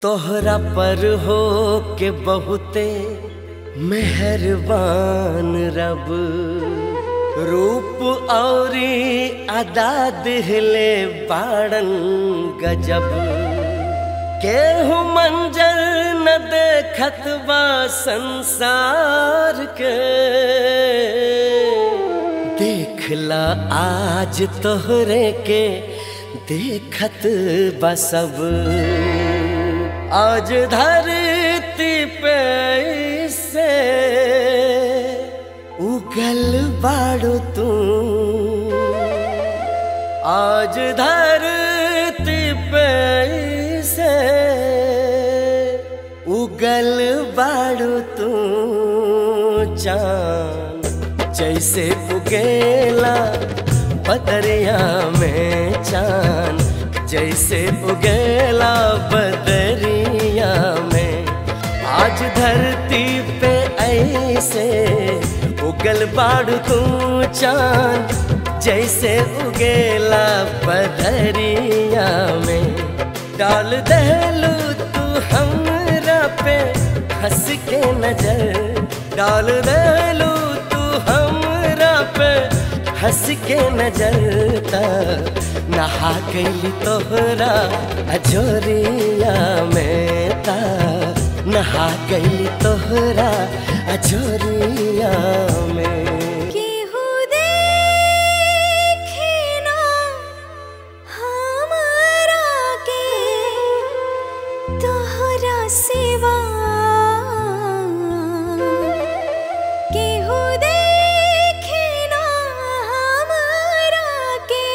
तोहरा पर हो के बहुते मेहरबान रब रूप औरी अदा दिहले बाड़न गजब केहू मंजर न देखत बा संसार के देखला आज तोहरे के देखत बा सब आज धरती पे से उगल बाड़ो तू आज धरती पे से उगल बाड़ो तू चांद जैसे उगेला बदरिया में चांद जैसे उगेला बदरिया में आज धरती पे ऐसे उगल बाड़ तू चांद जैसे उगेला बदरिया में डाल दहलू तू हमरा पे हंस के नजर डाल दहलू तू हमरा पे हंस के नजर ता नहा गई तोहरा अजोरिया में ता नहा गई तोहरा अजोरिया में केहू देखे ना हमरा के तोहरा सिवा केहू देखे ना हमरा के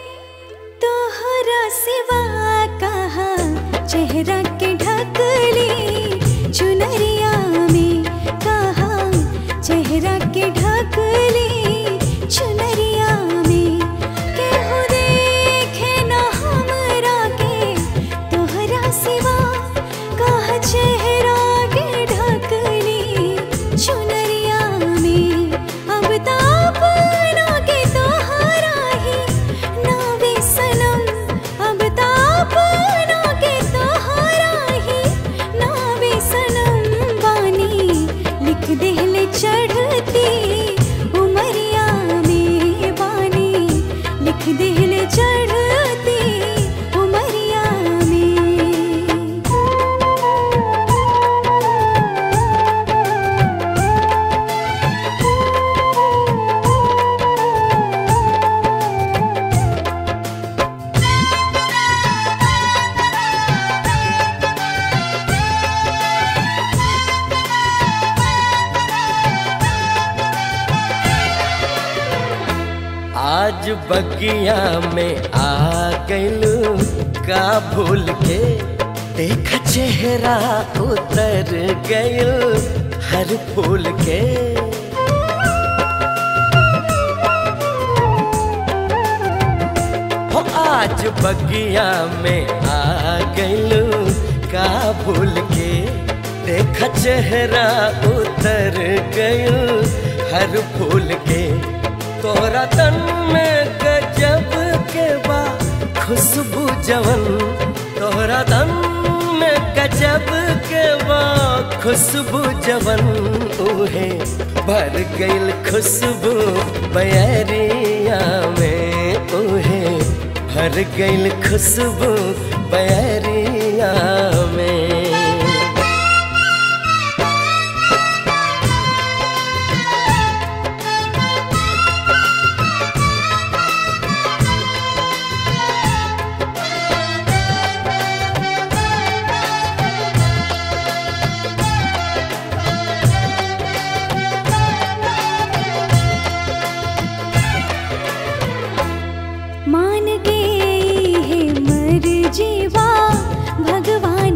तोहरा सिवा कहा चेहरा के ढकली चुनरिया में कहा चेहरा के ढकली चुनरिया में केहू देखे ना हमरा के तोहरा सिवा कहा चेहरा के ढकली चुनरिया में अब तापना के तोहरा ही नावे सनम अब तापना के तोहरा ही नावे सनम बानी लिख देहले चढ़ती उमरिया में बानी लिख देहले चढ़ती उमरिया में आज बगिया में आ गइलू का भूल के देख चेहरा उतर गइल हर फूल के हो आज बगिया में आ गइलू का भूल के देख चेहरा उतर गइल हर फूल के तोरा तन में गजब के बा खुशबू जवन तोरा तन में गजब के बा खुशबू जवन उहे भर गइल खुशबू बयरिया में उहे भर गइल खुशबू बयरिया में मान गई है मर जीवा भगवान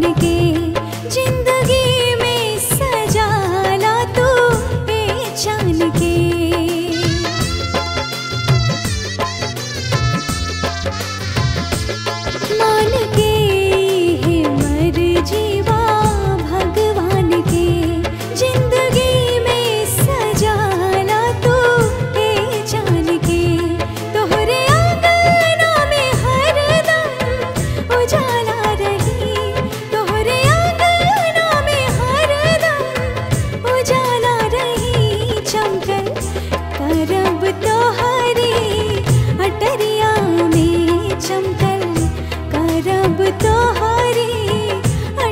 करब तोहरी अटरिया में चमकल करब तोहरी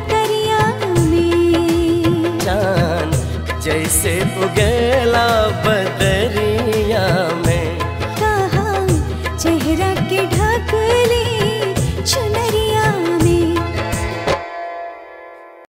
अटरिया में चांद जैसे उगेला